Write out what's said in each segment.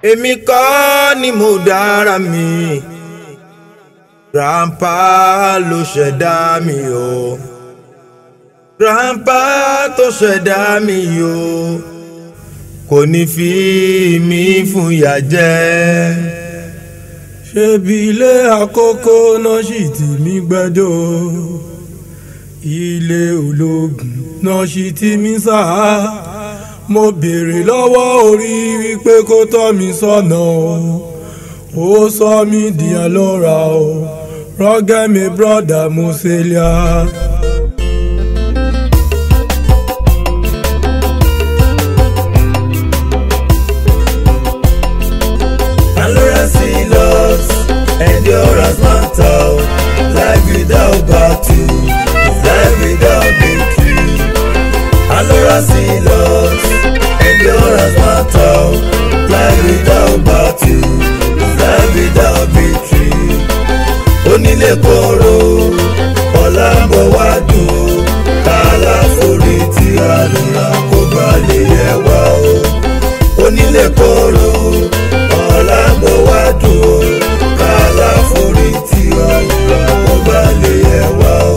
èmi kọ́ ni mo dára mi grandpa ló ṣẹ̀dá mi o grandpa tó ṣẹ̀dá mi o kò ní fi mí fún ìyà jẹ. ṣebí ilé àkókò náà sì tì mí gbẹ́jọ́ ilé ológun náà sì tì mí sáà mo béèrè lọ́wọ́ orí wípé kó tọ́ mi sọ́nà o ó sọ mí di àlọ́ra o rọ́gẹ́ mi brọ́dà mo ṣe lé a. Endurance endurance matter life without battle life without victory endurance loss endurance matter life without battle life without victory onílé kóró ọ̀la ń bọ̀ wá dùn ó kálá forí tí àlùrà kó gbà lè yẹ wá o onílé kóró ọ̀la ń bọ̀ wá dùn ó kálá forí tí àlùrà kó gbà lè yẹ wá o.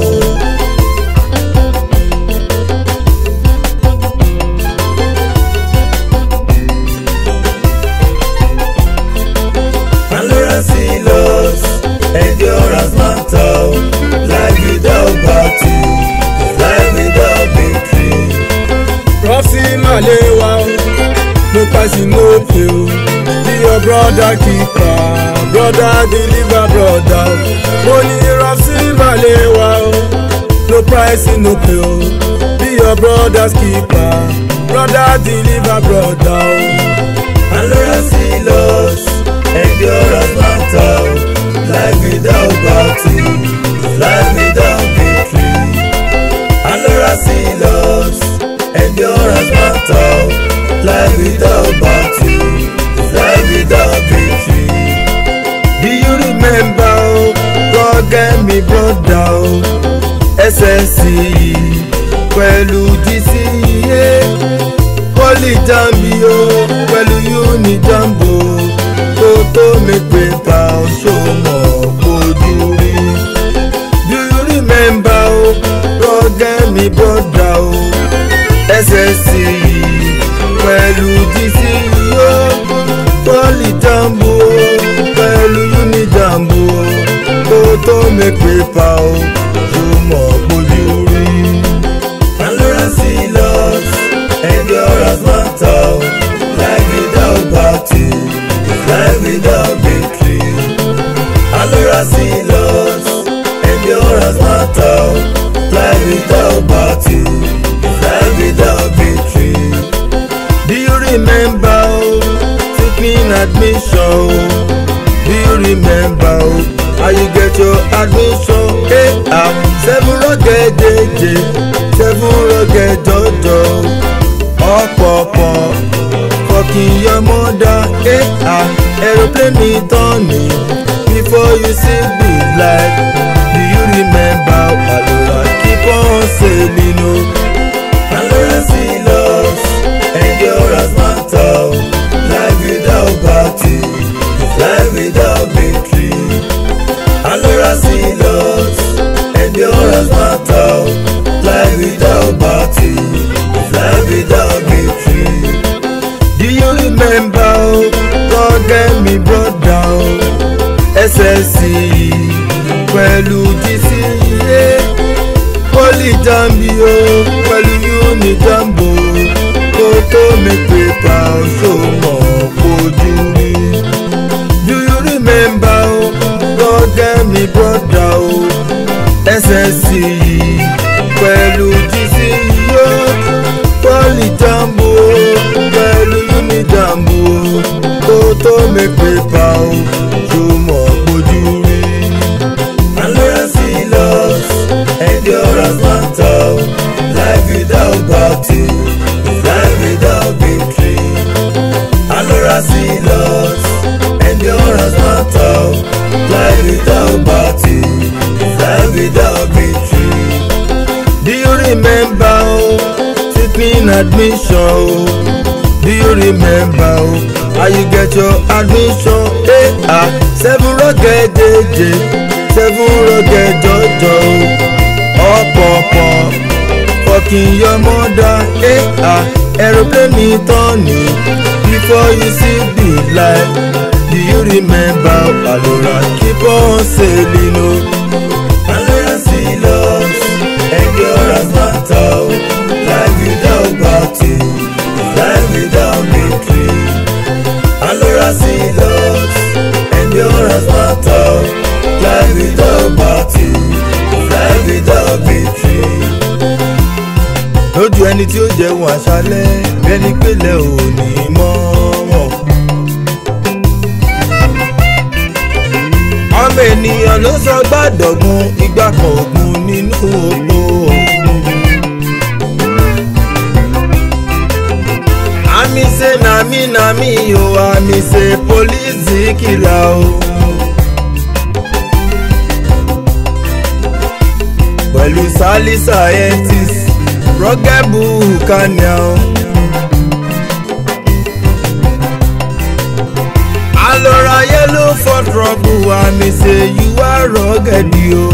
Endurance loss, endurance matter, life without battle, life without victory. rọ́ọ̀sì màlẹ́wà o no passing no pay o be your brother keeper brother deliver brother o mo ní rọ́ọ̀sì màlẹ́wà o no pricing no pay o be your brother's keeper brother deliver brother o. Endurance loss, endurance matter, life without battle, life without victory. Endurance loss, endurance matter, life without battle, life without victory. Do you remember, oh, God get me brother, oh, SSC, pẹ̀lú GCA, Poly Jambi, oh, pẹ̀lú Uni Jambo, kó tó mi pépà ṣòmọ̀ kojú rí. Do you remember, oh, God get me brother, oh, SSC, pẹ̀lú GCA, Poly Jambo, pẹ̀lú Uni Jambo, kó tó mi pépà ṣòmọ̀ kojú rí. Endurance loss, endurance matter, life without battle, life without victory. Endurance loss, endurance matter, life without battle, life without victory. Do you remember oh, taking admission? Do you remember oh, how you get your admission? Hey, ah, seven rugged JJ, seven rugged Jojo, ọ̀pọ̀pọ̀ fucking your mother. Hey, ah, aeroplane turning before you see big light. Do you remember? Alora keep on sailing o. Endurance loss, endurance matter, life without battle, life without victory. Endurance loss, endurance matter, life without battle, life without victory. Do you remember? oh, God get me brother oh, SSC pẹ̀lú GCA Poly Jambi o pẹ̀lú Uni Jambo kó tó mi pépà ṣòmọ̀ kojú rí. Do you remember o? God get me brother o. SSC pẹ̀lú GCA Poly Jambo pẹ̀lú Uni Jambo kó tó mi pépà ṣòmọ̀ kojú rí. Endurance loss, endurance matter, life without battle, life without victory. Endurance loss, endurance matter, life without battle, life without victory. Do you remember oh, taking admission? oh? Do you remember oh, how you get your admission eh ah seven rugged jeje seven rugged jọjọ ọ̀pọ̀pọ̀ fucking your mother eh ah aeroplane tọ́ni before you see the light do you remember alora keep on sailing o. alora see loss endurance matter o life without battle life without victory. alora see loss endurance matter o life without battle life without victory lójú ẹni tí ó jẹun àṣálẹ́ bẹ́ni pélé ò ní mọ́ wọn. ọmọ ènìyàn ló sọ gbàdọ̀gún ìgbà kan ògùn nínú oko. àmì ṣe nàmí nàmí o àmì ṣe pólíìsì kìlà o. pẹ̀lú sálí scientist rọ́gẹ́bù kaniel. alora yellow for trouble àmì ṣe yíwá rọ́gẹ́dì o.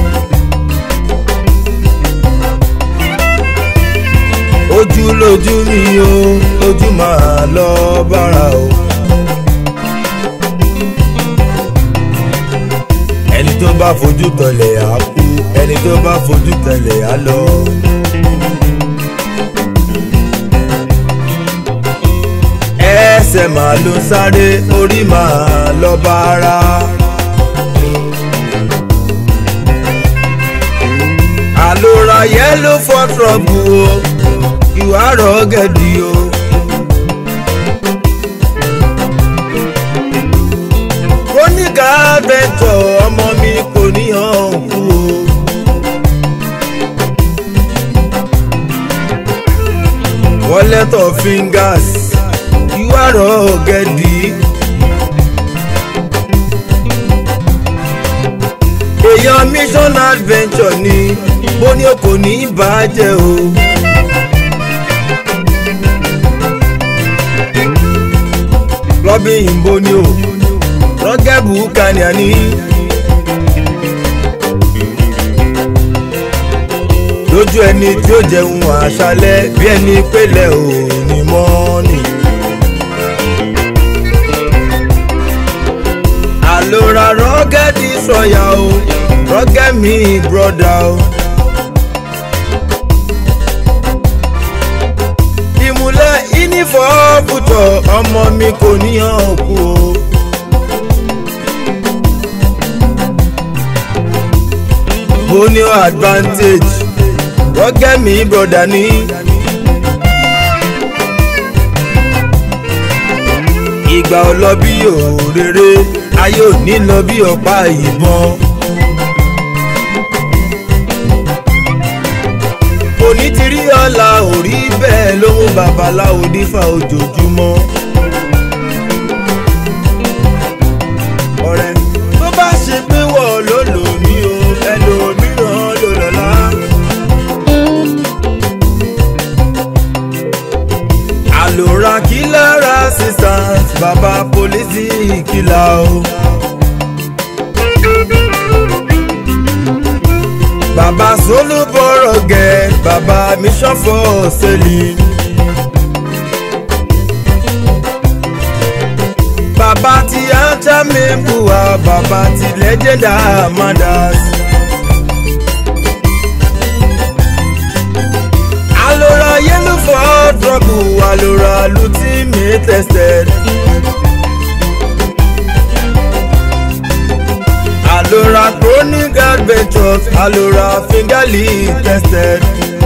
ojú lójú mi o ojú máa lọ bára o. ẹni tó bá fojú tọlẹ̀ á kú ẹni tó bá fojú tẹlẹ̀ á lọ. ẹsẹ̀ máa ló sáré orí máa lọ bá ara. àlòrà yellow for trouble o ìwà rọ̀gẹ̀dì o. kóníkà adventure ọmọ mi kò ní hàn kú o. wallet of fingers ìwà rọ̀gẹ̀dì. èèyàn mission adventure ni bó ní o kò ní í bàjẹ́ o. lọ́bí ìbò ni o rọ́gẹ́bù kàníà ní. lójú ẹni tí ó jẹun àṣálẹ́ bí ẹni pélé ò ní mọ́ọ̀nì. àlòrà rọ́gẹ́dì sọ̀yà o rọ́gẹ́mì brọ́dà o. ìmùlẹ̀ ìnífọ̀ọ́bùtọ̀ ọmọ mi kò níyàn kú o. mo ní advantage rọ́gẹ́mì brọ́dà ní. ìgbà ò lọ bí òrèrè ayé ò ní lọ bí ọ̀pá ìbọn. òní ti rí ọ̀la ò rí bẹ́ẹ̀ ló mú babaláwo dífà ojoojúmọ́. ọ̀rẹ́ tó bá ṣe pé wọ̀ ló lò mí o ẹlòmíràn ló lọ́la. àlòrà kí lára assistant bàbá pólísì kìlà o. bàbá solúbọ̀rọ̀ gẹ̀ bàbá mission for selling. bàbá ti ata mẹ́bùwà bàbá ti legend amadas. alora yellow for trouble alora ultimate tested. alora chronic adventures alora fingerly tested.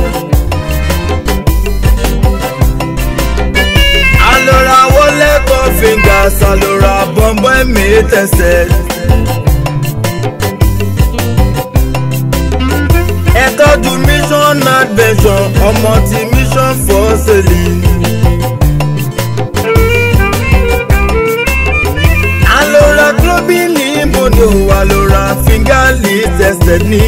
alora wallet of fingers alora bọ̀m̀bọ̀ ẹ̀mí tested. ẹ tọ́jú mission adventure ọmọ ti mission for sailing. alora globin ní ibodè o alora fingerly tested ní.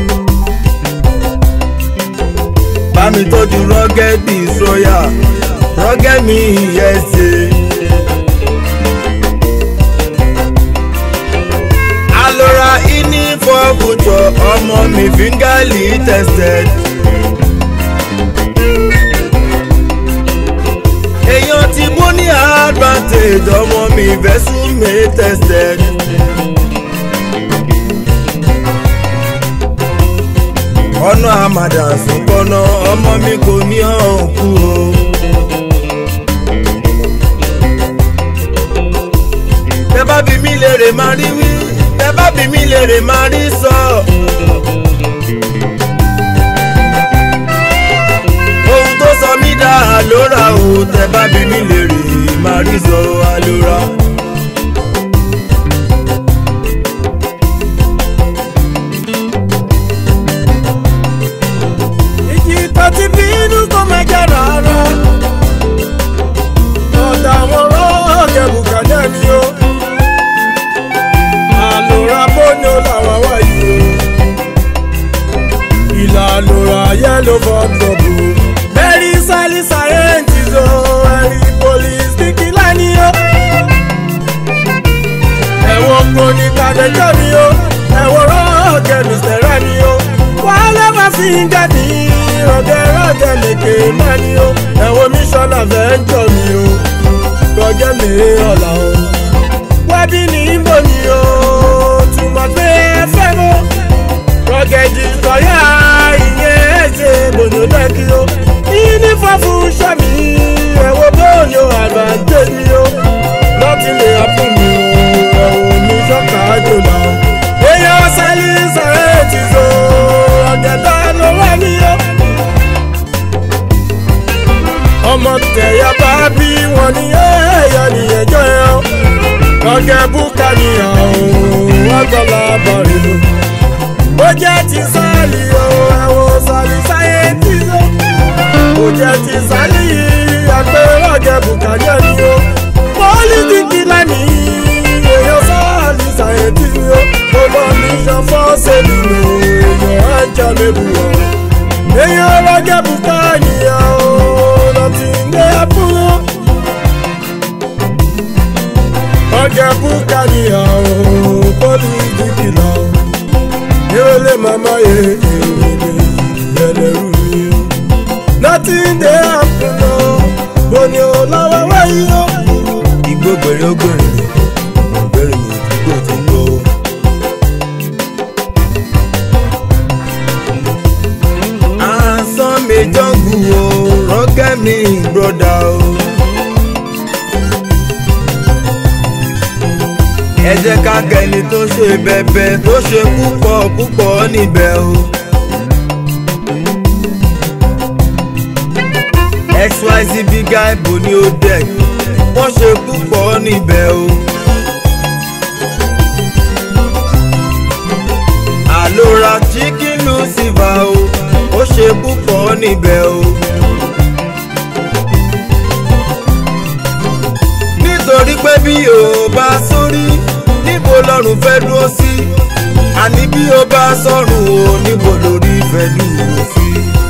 bámi tọ́jú rọ́gẹ́dì sóyà rọ́gẹ́ mi yẹsẹ̀. alora ini for future ọmọ mi fingali tested. èèyàn tí mo ní advantage ọmọ mi vẹ́sùn mi tested. ọ̀nà àmàdà sùnkọ́nà ọmọ mi kò ní ọ̀hún kú o. tẹ bá bí mi lèrè máa rí wí tẹ bá bí mi lèrè máa rí sọ. ohun tó sọ mí dá àlóra o tẹ bá bí mi lèrè máa rí sọ àlóra. ìjì tó ti bínú tó mẹ́jọ rárá. ọ̀dà àwọn rọ́ọ̀kẹ́ bùkálẹ̀ ni ó. àlòrà bóni ó làwọn wáyé o. ìlà àlòrà yẹ́lò for trouble. bẹ́ẹ̀ni sálí sàyẹ́ǹtì o ẹ̀rí police kíkí láni o. ẹ̀wọ̀n kò ní kàdéjọ́ mi o. ẹ̀wọ̀n rọ́ọ̀kẹ́ mr rani o. wàhálà máa fi ń jáde rọ̀gẹ́ rọ̀gẹ́ lèkè mẹ́ni o. ẹ̀wọ̀n mi sọ́nà fẹ́ ń jọ mi o. rọ̀gẹ́ mi ọ̀la o. wẹ́bí ní ìbò ni o. túmọ̀ pé ẹ fẹ́ mọ́. rọ̀gẹ́ di sọ̀yà ìyẹn ẹ̀jẹ̀ bòjò lẹ́kì o. ìní fọ́fù sẹ́mi ẹ̀wọ̀n bóyá advantage mi o. lọ́tí lè hapun mi o. ẹ̀wọ̀n mi sọ́kà jòlá o. èèyàn sẹ́lí sẹ́rẹ́ ti so. rọ̀gẹ́ tá ló wà ní o ọmọ tẹ̀yà bá bí wọn ní ẹ̀yà nìyẹjọ́ ẹ̀ ọ́ lọ́gẹ̀ búkà nìyàn ó wọ́n gbọ́lá bọ̀rẹ̀ lò. ó jẹ́ ti sáàlì o ẹ̀wọ̀n sàlì sáyẹ́ǹtì o ó jẹ́ ti sáàlì àgbẹ̀ lọ́gẹ̀ búkà nìyàn ni o pọ́lítíkì lánìí èèyàn sáàlì sáyẹ́ǹtì o ó lọ ní sanfọ́ sẹ́lì o èèyàn ẹ̀jẹ̀ lébù o èèyàn lọ́gẹ̀ búkà nìyàn o nothing dey happen o. ọjà búkàrí àwọn pọ́lìtì kìlọ̀ ìrọ̀lẹ́ màmá yẹ ìrẹ̀lẹ̀rú mi o. nothing dey happen o. bó ni o lọ́wọ́ wáyé o. igbó gbèrè ó gbèrè mi gbèrè mi igbó ti gbó. àsán mi jọ́ngù o rọ́gẹ́ mi broda o. ẹ jẹ́ ká kẹ́ni tó ṣe bẹ̀bẹ̀ tó ṣe púpọ̀ púpọ̀ níbẹ̀ o. xyz big guy bò ní ó dẹ̀ wọ́n ṣe púpọ̀ níbẹ̀ o. àlòrà chicken lucifer o ó ṣe púpọ̀ níbẹ̀ o. nítorí pé bí o bá sórí níbo lọ́rùn fẹ́ dúró sí àní bí o bá sọ̀rùn o níbo lórí fẹ́ dúró sí.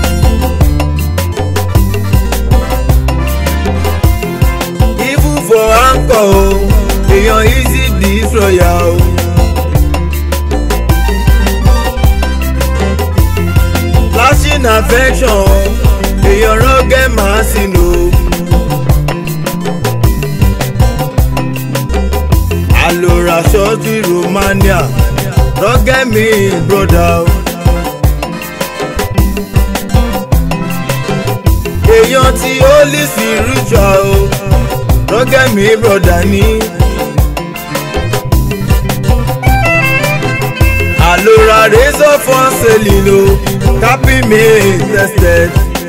even for anchor o èèyàn easy destroyer o. flashing affection èèyàn rọ́gẹ́ máa sì nù. àlòrà ṣọ́ọ̀tì romania rọ́gẹ́ mi broda o. èèyàn tí ó lè sí ritual o rọ́gẹ́ mi broda ní. àlòrà razor for selling o copy me tested.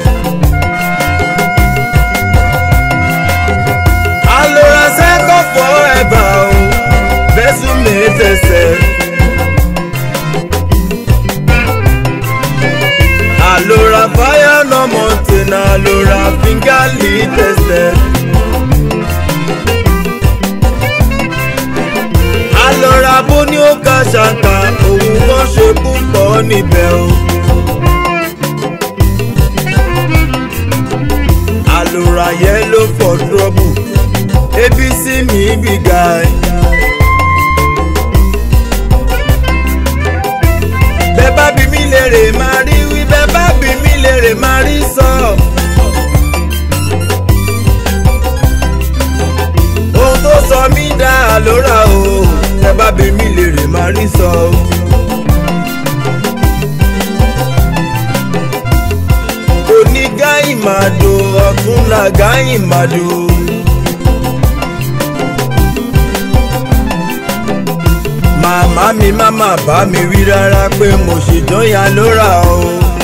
àlòrà second forever o vessel me tested. àlòrà fire no mountain àlòrà fingerly tested. àlòrà bó ní ó ga ṣàkà òun kan ṣe púpọ̀ níbẹ̀ o. àlòrà yellow for trouble abc mi big guy. bẹ́ẹ̀ bá bí mi lèrè máa rí wí bẹ́ẹ̀ bá bí mi lèrè máa rí sọ. ohun tó sọ mí dá àlòrà o bẹ́ẹ̀ bá bí mi lèrè máa rí sọ. òní gáì màdò ọ̀túnla gáì màdò. màmá mi má má bá mi wí rárá pé mo ṣèjọyà lóra o.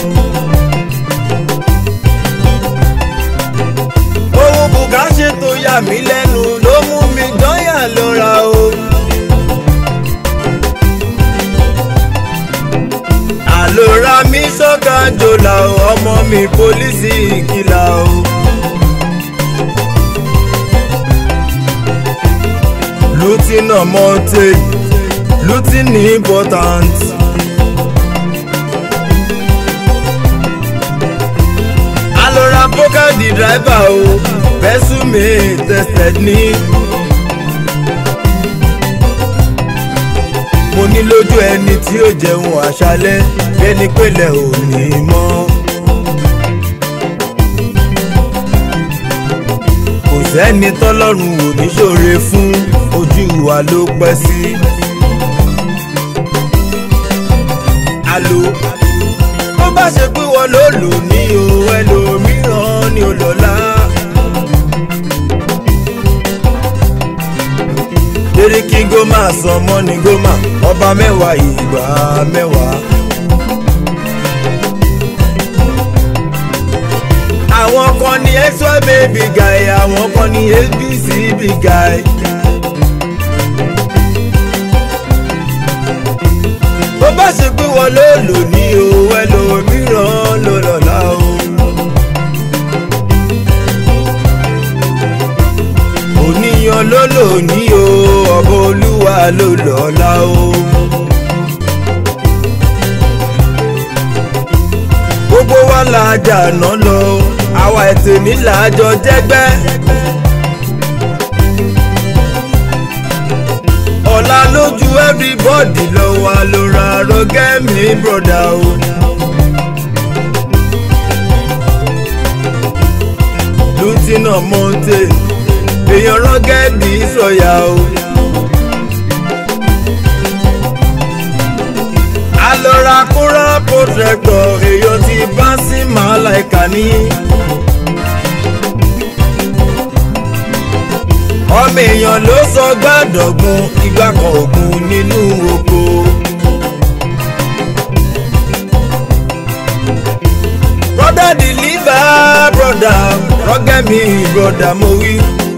ohun bùkà ṣe tó yà mí lẹ́nu ló mú mi jọyà lóra o. àlòrà mi sọ́ka jòlá o ọmọ mi pólísì ìkìlà o. lieutenant monte looting important. alora poker di driver o vessel mi tested ni. mo ní lójú ẹni tí ó jẹun àṣálẹ́ bẹ́ni pẹ̀lẹ́ ò ní mọ́. kò sẹ́ni tọ́lọ́run ò ní ṣòre fún ojú wa ló pẹ́ sí. alo bó bá ṣe pé wọ́n ló lò ní o ẹlòmíràn ni ó lọ́la. Deriki Goma san mọ́ni Goma ọba mẹ́wàá ìgbà mẹ́wàá. àwọn kan ní xy baby guy àwọn kan ní abc big guy. bó bá ṣe pé wọ́n ló lò ní o ẹlòmíràn ló lọ́la o. òníyàn ló lò ní o ọba olúwa ló lọ́la o. gbogbo wa la jàná lọ àwa ètò nílàjọ jẹ́gbẹ́. ọ̀la lójú everybody lọ wà ló ra rọ́gẹ́mì broda o. lieutenant monte èèyàn rọ́gẹ́dì sọ̀yà o. alọ́ra kúrọ́ pọ̀tẹ́tọ̀ èèyàn ti bá sí màláìka ní. ọmọ èèyàn ló sọ gbàdọ̀gbun ìgbà kan ògùn nínú oko. broda deliver broda rọ́gẹ́mi broda mo wí.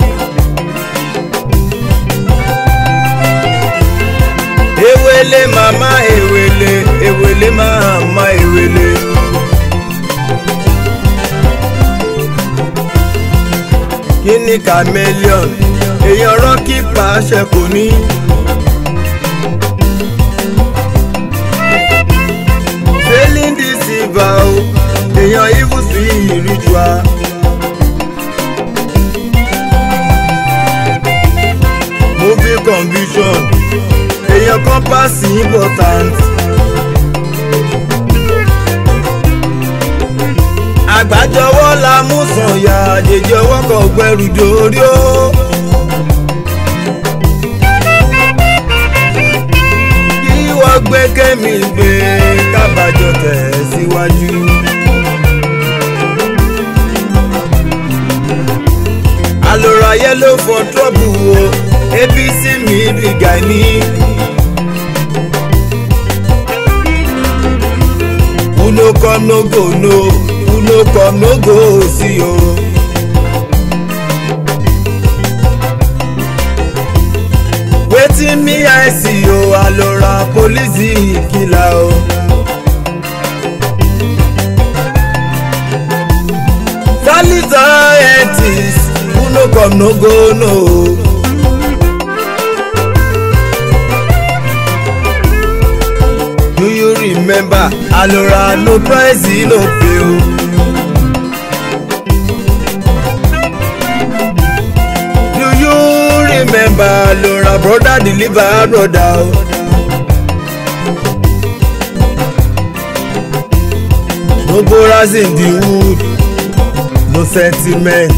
ewele mama ewele ewele mama ewele. kíni chameleon èèyàn rọ́ọ̀kì pàṣẹ kò ní. failing deceiver o èèyàn evil sí ritual. movie conviction èèyàn kan pass important. àgbájọwọ́ la mú sànyà àjèjì ọwọ́ kan gbẹrù dórí ó. kí wọ́n gbé kémi gbé kábàjọ tẹ̀ síwájú. àlòrà yellow for trouble o apc mi bìgà ní. who no come no go no who no come no go see o. wetin me i see o alora police killer o. solid scientist who no come no go no. Do you remember Alora no price no pay o? alora brother deliver brother o. no borers in the wood no sentiment.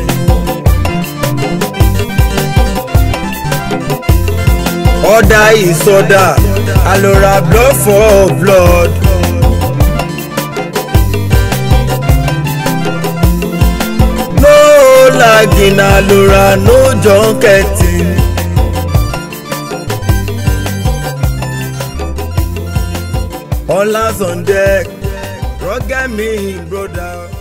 order is order alora blood for blood. no lagging alora no junketing. all hands on deck rugged me brother.